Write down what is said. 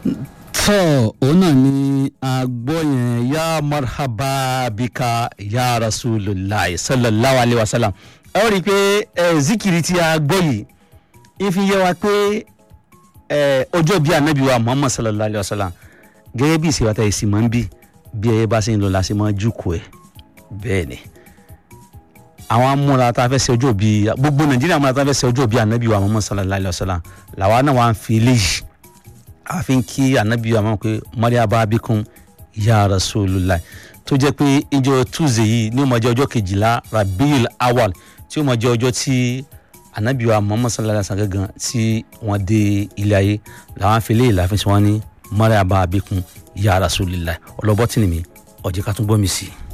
tọ́ òun náà ni àgbọ̀ yẹn ya marhaba bika ya rasulillah sallallahu alayhi wa sallam ẹ ó rí i pé ẹ zikiri tí a gbọ́ yìí ìfi yẹ wa pé ẹ ọjọ́ bíi anabi wa muhammad sallallahu alayhi wa sallam gẹ́gẹ́ bí ìsèwátà ìsìn máa ń bí bí ẹ bá ṣe ń lọ la ṣe máa jùkọ̀ ẹ̀ bẹ́ẹ̀ ni àwọn amúra tá a fẹ́ ṣe ọjọ́ bíi gbogbo nàìjíríà amúra tá a fẹ́ ṣe ọjọ́ bíi anabi wa muhammad sallallahu alayhi wa sallam làwa náà wà ń fi eléyìí àfin kí anabi wa máa pé mariaba abikun ya rasulullah tó jẹ́ pé ìjọ tuesday yìí ní ó máa jẹ́ ọjọ́ kejìlá rabiul awal tí ó máa jẹ́ ọjọ́ tí anabi wa muhammad sallallahu alaihi wa sallam gangan tí wọ́n dé ilé ayé làwọn afi léyìí láàfin tí wọ́n ní mariaba abikun ya rasulullah ọlọ́bọ́tì ni mi ọ̀jẹ̀ ká tún gbọ́ mi sí i.